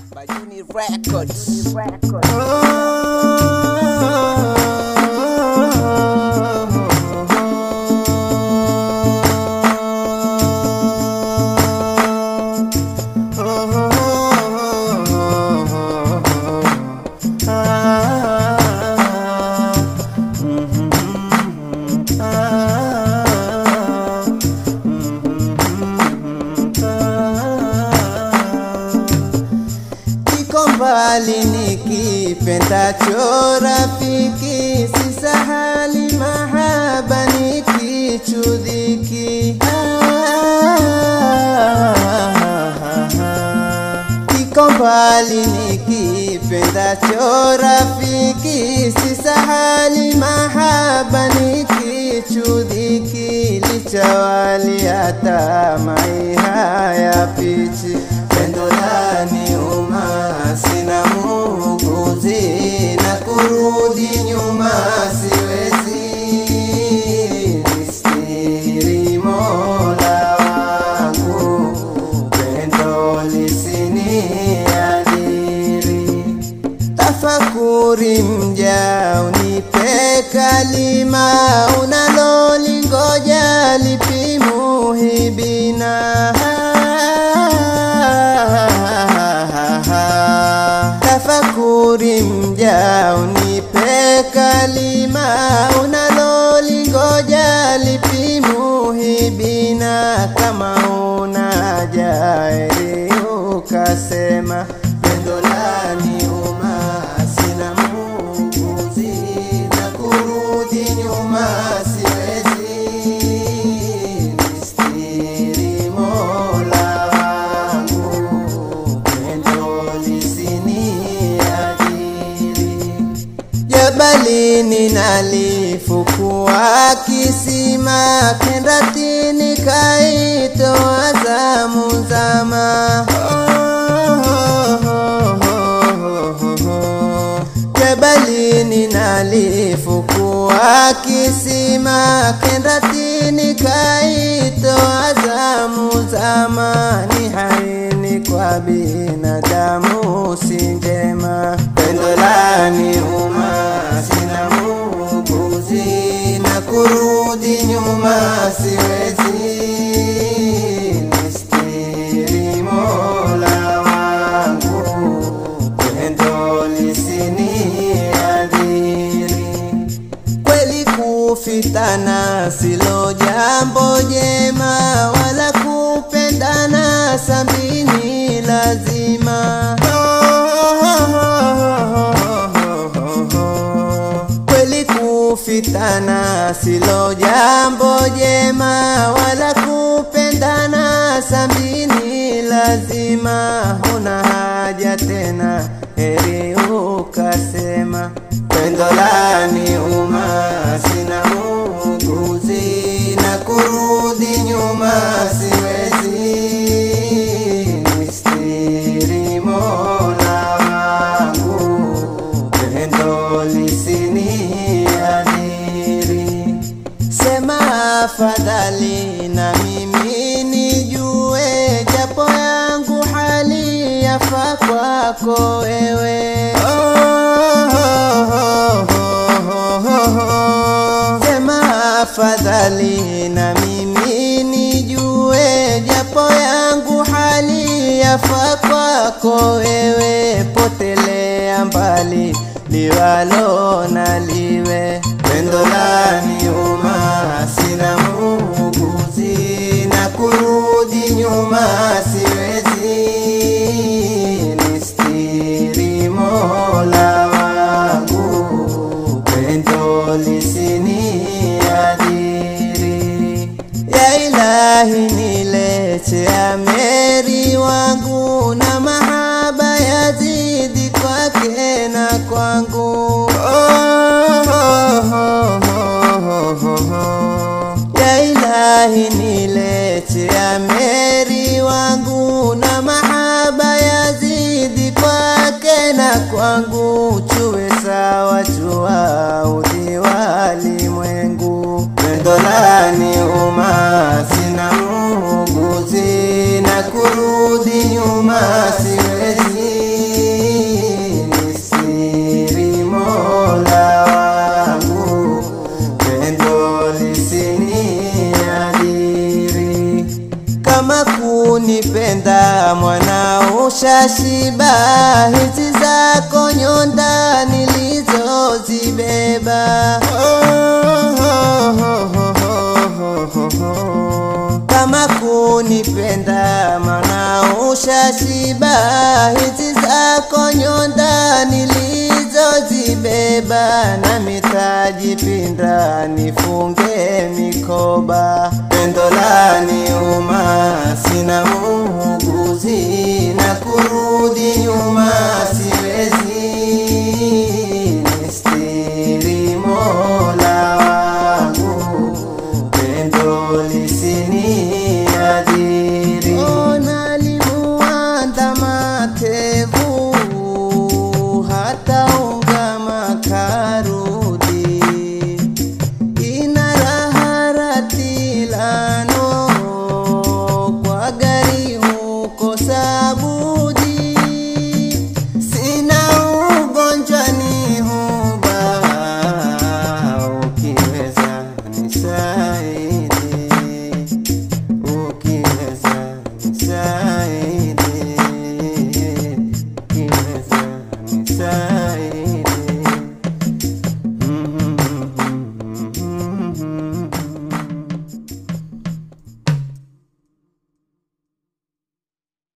Bajuni Records. Kiko mbali nikipendacho rafiki, si sahali mahaba nikichudhiki. Kiko mbali nikipendacho rafiki, si sahali mahaba nikichudhiki. Lichawali hata mai haya pichi pendo lani uma sina muuguzi na kurudi nyuma siwezi nistiri mola wangu pendo lisiniadhiri tafakuri mja unipe kalima unalolingoja lipimuhibina tafakuri mja unipe kalima unalolingoja lipimuhibina kama una jairi ukasema pendo lani uma sina muuguzi na kurudi nyuma siwezi nistiri mola wangu pendo lisiniadhiri jabalini nalifukua kisima kendatini kaitoa zamu zama jabalini nalifukua kisima kendatini kaitoa zamu zama ni haini kwa binadamu si njema pendo lani uma sina muuguzi na kurudi nyuma siwezi nistiri mola wangu pendo lisiniadhiri kweli kufitana silo jambo jema wala kupendana sambini lazima kweli kufitana silo jambo jema wala kupendana sambini lazima huna haja tena heri ukasema pendo lani uma sina muuguzi na kurudi nyuma siwezi nistiri mola wangu pendo lisiniadhiri sema afadhali na mimi nijue japo yangu hali yafa kwako wewe sema afadhali na mimi nijue japo yangu hali yafa kwako wewe potelea mbali liwalo na liwe pendo lani uma sina muuguzi na kurudi nyuma siwezi nistiri mola wangu pendo lisiniadhiri ya ilahi nilete ameri wangu na mahaba yazidi kwake na kwangu ya ilahi nilete ameri wangu na mahaba yazidi kwake na kwangu chuwe sawa chua udhi walimwengu pendo lani uma sina muuguzi na kurudi nyuma siwezi ushashiba hizi zako nyonda nilizozibeba kama kunipenda mana ushashiba hizi zako nyonda nilizozibeba na mitajipinda nifunge mikoba pendo laniuma sina muuguzi na kuru